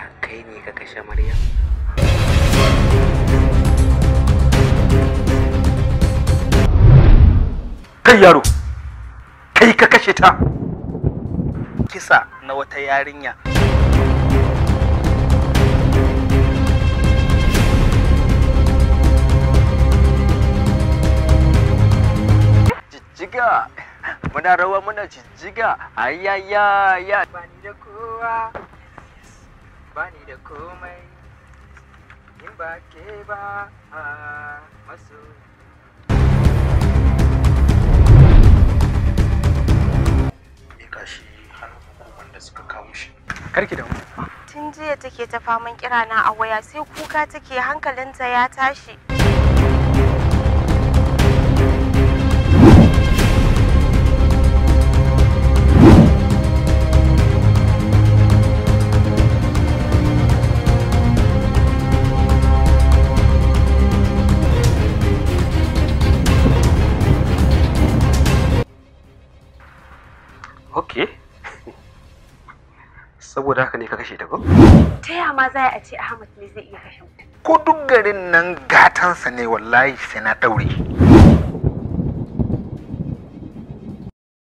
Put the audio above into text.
kai ne ka kashe maryam kai yaro kai ka kashe ta kisa na wata yarinya jijjiga muna rawa muna jijjiga ayaya ya bani da kowa bani da komai in ba ke ba a maso mika shi hannun hukumar da suka kawo shi karki da mu Tun jiya take ta faman kirana a waya sai kuka take hankalinta ya tashi. okay saboda haka ne ka kashe ta ko Ta ya ma za a ce Ahmad ne zai iya kashe mutum? ko duk garin nan gatansa ne wallahi sai na daure